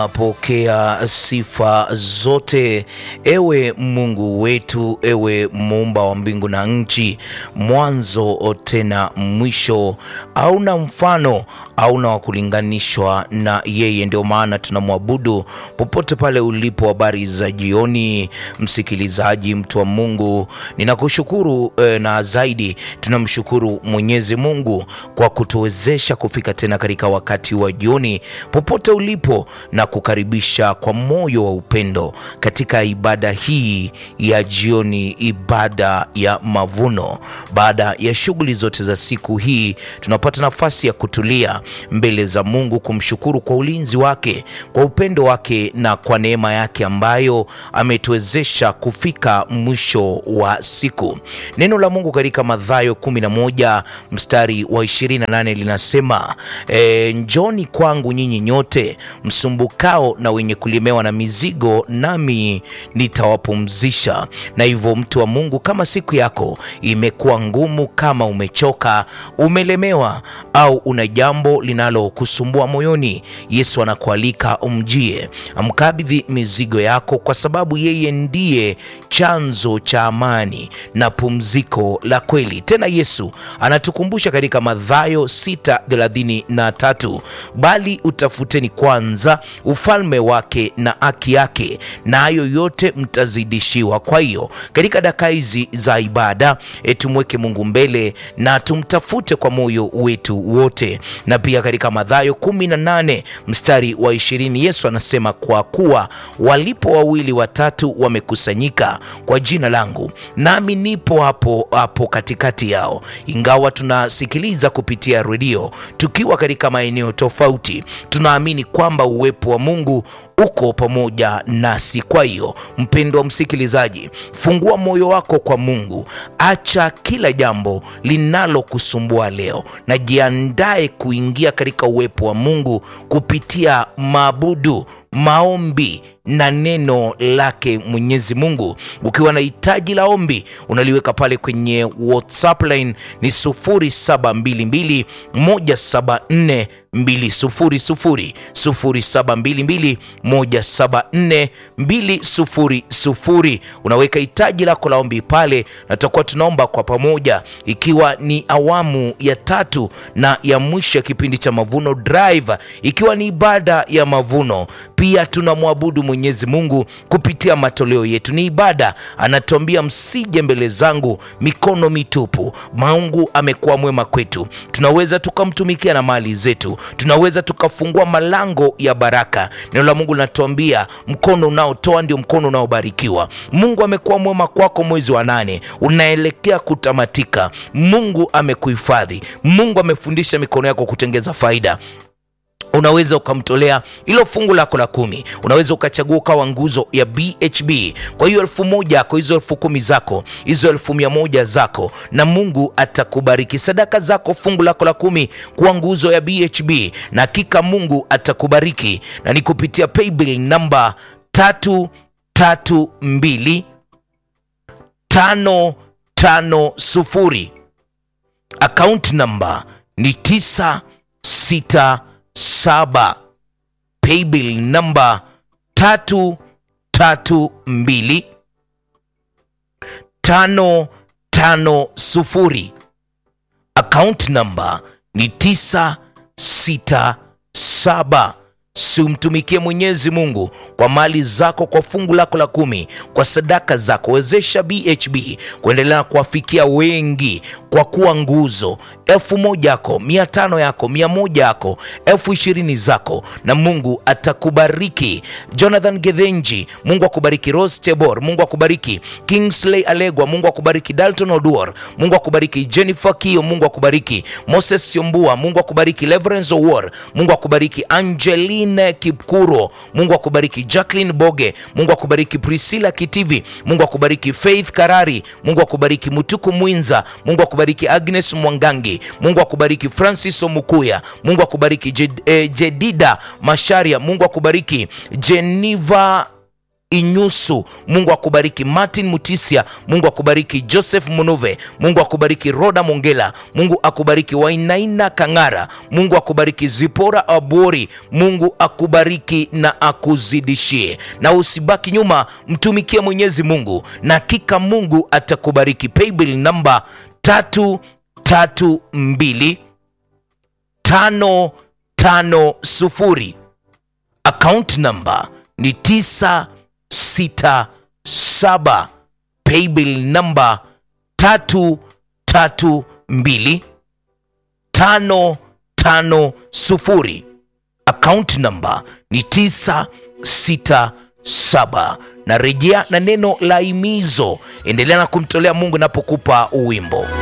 Pokea sifa zote, ewe Mungu wetu, ewe muumba wa mbingu na nchi, mwanzo tena mwisho, hauna mfano, hauna wa kulinganishwa na yeye. Ndio maana tunamwabudu popote pale ulipo. Habari za jioni, msikilizaji, mtu wa Mungu, ninakushukuru eh, na zaidi tunamshukuru Mwenyezi Mungu kwa kutuwezesha kufika tena katika wakati wa jioni, popote ulipo na kukaribisha kwa moyo wa upendo katika ibada hii ya jioni, ibada ya mavuno. Baada ya shughuli zote za siku hii, tunapata nafasi ya kutulia mbele za Mungu, kumshukuru kwa ulinzi wake, kwa upendo wake na kwa neema yake ambayo ametuwezesha kufika mwisho wa siku. Neno la Mungu katika Mathayo 11 mstari wa 28 linasema e, njoni kwangu nyinyi nyote msumbukao na wenye kulemewa na mizigo, nami nitawapumzisha. Na hivyo mtu wa Mungu, kama siku yako imekuwa ngumu, kama umechoka, umelemewa au una jambo linalokusumbua moyoni, Yesu anakualika umjie, amkabidhi mizigo yako, kwa sababu yeye ndiye chanzo cha amani na pumziko la kweli. Tena Yesu anatukumbusha katika Mathayo 6:33, bali utafuteni kwanza ufalme wake na haki yake, na hayo yote mtazidishiwa. Kwa hiyo katika dakika hizi za ibada e, tumweke Mungu mbele na tumtafute kwa moyo wetu wote. Na pia katika Mathayo 18 mstari wa 20 Yesu anasema, kwa kuwa walipo wawili watatu wamekusanyika kwa jina langu, nami nipo hapo hapo katikati yao. Ingawa tunasikiliza kupitia redio tukiwa katika maeneo tofauti, tunaamini kwamba uwepo wa Mungu uko pamoja nasi. Kwa hiyo mpendwa msikilizaji, fungua moyo wako kwa Mungu, acha kila jambo linalokusumbua leo na jiandae kuingia katika uwepo wa Mungu kupitia maabudu, maombi na neno lake Mwenyezi Mungu. Ukiwa na hitaji la ombi unaliweka pale kwenye WhatsApp line ni 0722 174 200 0722 174 200. Unaweka hitaji lako la ombi pale, na tutakuwa tunaomba kwa pamoja, ikiwa ni awamu ya tatu na ya mwisho ya kipindi cha Mavuno Drive, ikiwa ni ibada ya mavuno. Pia tunamwabudu Mwenyezi Mungu kupitia matoleo yetu, ni ibada. Anatuambia msije mbele zangu mikono mitupu. Mungu amekuwa mwema kwetu, tunaweza tukamtumikia na mali zetu, tunaweza tukafungua malango ya baraka. Neno la Mungu linatuambia mkono unaotoa ndio mkono unaobarikiwa. Mungu amekuwa mwema kwako, mwezi wa nane unaelekea kutamatika. Mungu amekuhifadhi, Mungu amefundisha mikono yako kutengeza faida unaweza ukamtolea hilo fungu lako la kumi. Unaweza ukachagua ukawa nguzo ya BHB. Kwa hiyo elfu moja yako, hizo elfu kumi zako, hizo elfu mia moja zako, na Mungu atakubariki. Sadaka zako, fungu lako la kumi kuwa nguzo ya BHB, na hakika Mungu atakubariki, na ni kupitia paybill namba tatu tatu mbili tano tano sufuri. Account namba ni tisa sita saba paybill namba tatu tatu mbili tano tano sufuri. Account namba ni tisa sita saba. Simtumikie Mwenyezi Mungu kwa mali zako, kwa fungu lako la kumi, kwa sadaka zako. Wezesha BHB kuendelea kuwafikia wengi kwa kuwa nguzo. Elfu moja yako, mia tano yako, mia moja yako, elfu ishirini zako, na Mungu atakubariki. Jonathan Gethenji, Mungu akubariki. Rose Tebor, Mungu akubariki. Kingsley Alegwa, Mungu akubariki. Dalton Oduor, Mungu akubariki. Jennifer Kio, Mungu akubariki. Moses Siombua, Mungu akubariki. Leverance Owor, Mungu akubariki. Angelina Kipkuro, Mungu akubariki. Jacqueline Boge, Mungu akubariki. Priscilla Kitivi, Mungu akubariki. Faith Karari, Mungu akubariki. Mutuku Mwinza, Mungu akubariki. Agnes Mwangangi, Mungu akubariki. Francis Omukuya, Mungu akubariki. Jed, eh, Jedida Masharia, Mungu akubariki. Geneva Inyusu, Mungu akubariki. Martin Mutisia, Mungu akubariki. Joseph Munuve, Mungu akubariki. Roda Mongela, Mungu akubariki. Wainaina Kang'ara, Mungu akubariki. Zipora Abori, Mungu akubariki na akuzidishie, na usibaki nyuma, mtumikie Mwenyezi Mungu na hakika Mungu atakubariki. Paybill namba tatu tatu mbili tano tano sufuri account number ni tisa sita saba paybill number tatu tatu mbili tano tano sufuri account number ni tisa sita saba na rejea na neno la imizo endelea na kumtolea mungu napokupa uwimbo